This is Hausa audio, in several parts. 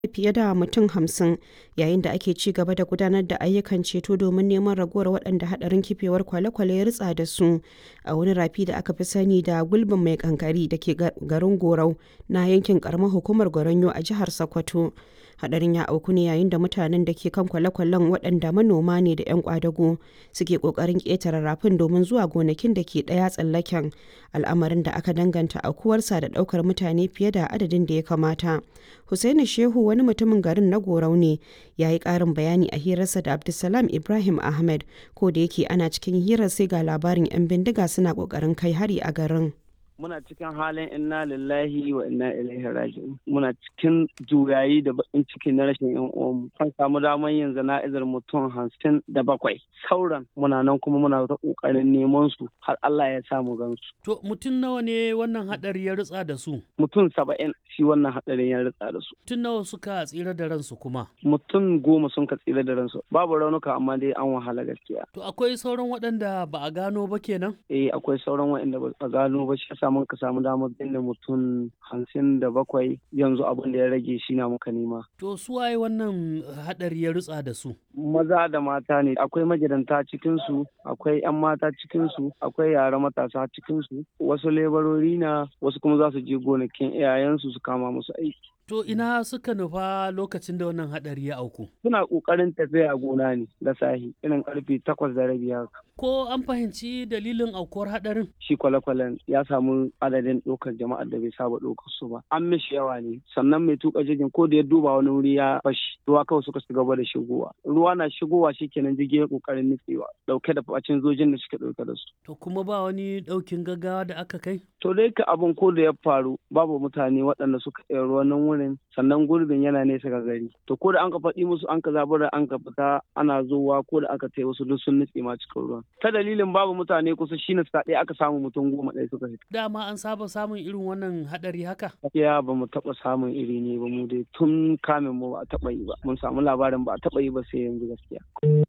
fiye da mutum hamsin yayin da ake ci gaba da gudanar da ayyukan ceto domin neman ragowar waɗanda haɗarin kifewar kwale-kwale ya ritsa da su a wani rafi da aka fi sani da gulbin mai kankari da ke garin gorau na yankin karamar hukumar goronyo a jihar sokoto hadarin ya auku ne yayin da mutanen da ke kan kwale-kwalen waɗanda manoma ne da 'yan kwadago suke ƙoƙarin ƙetare rafin domin zuwa gonakin da ke ɗaya tsallaken al'amarin da aka danganta aukuwarsa da ɗaukar mutane fiye da adadin da ya kamata Hussaini Shehu wani mutumin garin na Gorau ne ya yi ƙarin bayani a hirarsa da Abdulsalam Ibrahim Ahmed ko da yake ana cikin hirar sai ga labarin 'yan bindiga suna ƙoƙarin kai hari a garin. muna cikin halin inna lillahi wa inna ilaihi raji'un muna cikin juyayi da bakin ciki na rashin yan uwanmu kan samu damar yin zana'izar mutum hamsin da bakwai sauran muna nan kuma muna ta kokarin neman su har Allah ya sa mu gansu to mutum nawa ne wannan hadari ya ritsa da su mutum saba'in shi wannan hadarin ya ritsa da su mutum nawa suka tsira da ransu kuma mutum goma sun ka tsira da ransu babu raunuka amma dai an wahala gaskiya to akwai sauran waɗanda ba a gano ba kenan eh akwai sauran waɗanda ba a gano ba shi mun ka samu damar binne mutum hamsin da bakwai yanzu abin da ya rage shi na muka nema. To su waye wannan hadari ya rutsa da su? Maza da mata ne akwai magidanta cikinsu akwai 'yan mata cikinsu akwai yara matasa cikinsu wasu lebarori na wasu kuma za su je gonakin iyayensu su kama musu aiki. To ina suka nufa lokacin da wannan hadari ya auku? Suna ƙoƙarin tafiya a gona ne da sahi irin karfe takwas da rabi haka. Ko an fahimci dalilin aukuwar hadarin? Shi kwale-kwalen ya samu adadin ɗaukar jama'ar da bai saba ɗaukar su ba. An mishi yawa ne sannan mai tuka jirgin ko da ya duba wani wuri ya fashi ruwa kawai suka ci gaba da shigowa. Ruwa na shigowa shi kenan jirgin ya ƙoƙarin nutsewa ɗauke da bacin zojin da suke ɗauke da su. To kuma ba wani ɗaukin gaggawa da aka kai? To dai ka abin ko da ya faru babu mutane waɗanda suka iya ruwan nan wurin sannan gurbin yana nesa ga gari to ko da an ka faɗi musu an ka zabura an ka fita ana zowa ko da aka tai wasu duk sun nutse ma cikin ruwan ta dalilin babu mutane kusa shine sa ɗaya aka samu mutum goma ɗaya suka fita dama an saba samun irin wannan haɗari haka ya ba mu taɓa samun iri ne ba mu dai tun kamin mu ba a taɓa yi ba mun samu labarin ba a taɓa yi ba sai yanzu gaskiya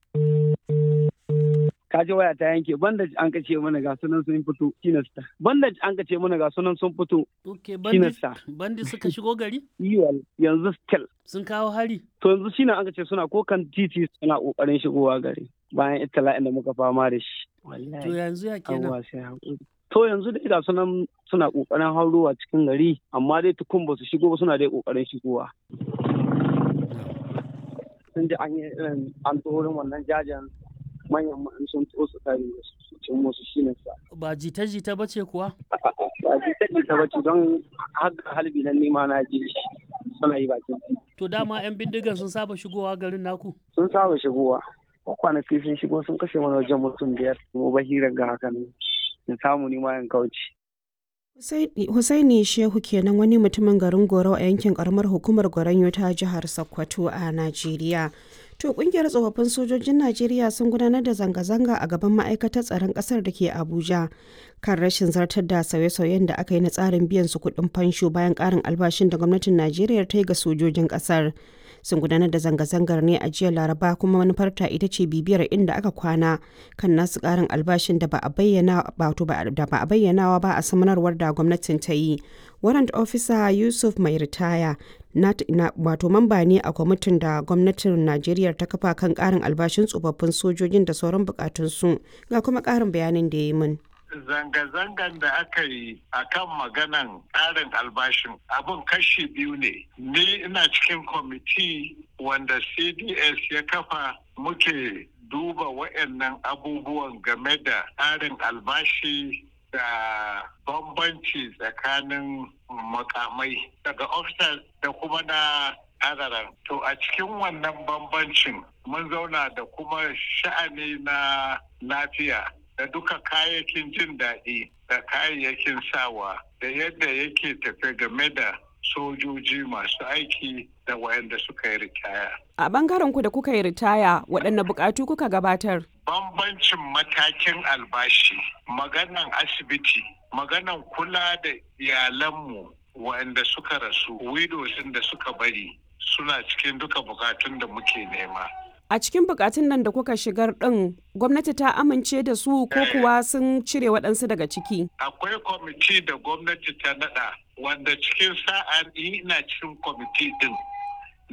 kaji waya ta yanke bandage an kace mana ga sunan sun fito kinasta bandage an kace mana ga sunan sun fito okay bandage bandage suka shigo gari yiwal yanzu still sun kawo hari to yanzu shine an kace suna ko kan titi suna kokarin shigowa gari bayan itala'in da muka fama da shi to yanzu ya kenan to yanzu dai ga sunan suna kokarin haurowa cikin gari amma dai tukun ba su shigo ba suna dai kokarin shigowa sun ji an yi irin an tsoron wannan jajen manyan ma'an sun tsotsa kare su cin musu shi ne sa. Ba jita-jita ba ce kuwa? Ba jita-jita ba ce don haka halbi nan nema na je suna yi bakin To dama 'yan bindigan sun saba shigowa garin naku? Sun saba shigowa. Kwanaki sun shigo sun kashe mana wajen mutum biyar. Mu bahirar ga haka ne. In samu ni ma in kauce. Husaini Shehu kenan wani mutumin garin Gorau a yankin karamar hukumar Goranyo ta jihar Sokoto a Najeriya. To kungiyar tsofaffin sojojin Najeriya sun gudanar da zanga-zanga a gaban ma'aikatar tsaron kasar da ke Abuja kan rashin zartar da sauye-sauyen da aka yi na tsarin biyan su kuɗin fansho bayan ƙarin albashin da gwamnatin Najeriya ta yi ga sojojin ƙasar. Sun gudanar da zanga-zangar ne a jiya Laraba kuma manufarta ita ce bibiyar inda aka kwana kan nasu ƙarin albashin da ba a bayyana da ba a bayyanawa ba a samanarwar da gwamnatin ta yi. Warrant Officer Yusuf mai ritaya wato mamba ne a kwamitin da gwamnatin najeriya ta kafa kan karin albashin tsofaffin sojojin da sauran bukatunsu ga kuma karin bayanin da ya yi min zanga-zangan da aka yi a kan maganan ƙarin albashin abin kashi biyu ne ni ina cikin kwamiti wanda cds ya kafa muke duba wa'annan abubuwan game da ƙarin albashi da bambanci tsakanin makamai daga officers da kuma na adaran. To a cikin wannan bambancin mun zauna da kuma sha'ani na lafiya da duka kayayyakin jin daɗi da kayayyakin sawa da yadda yake tafe game da sojoji masu aiki da wayanda suka yi ritaya. A bangaren ku da kuka yi ritaya waɗanne buƙatu kuka gabatar? Bambancin matakin albashi, maganan asibiti, maganan kula da iyalanmu wayanda suka rasu, widows da suka bari suna cikin duka bukatun da muke nema. A cikin bukatun nan da kuka shigar ɗin gwamnati ta amince da su ko kuwa sun cire waɗansu daga ciki? Akwai kwamiti da gwamnati ta naɗa wanda cikin sa'a ina cikin kwamiti din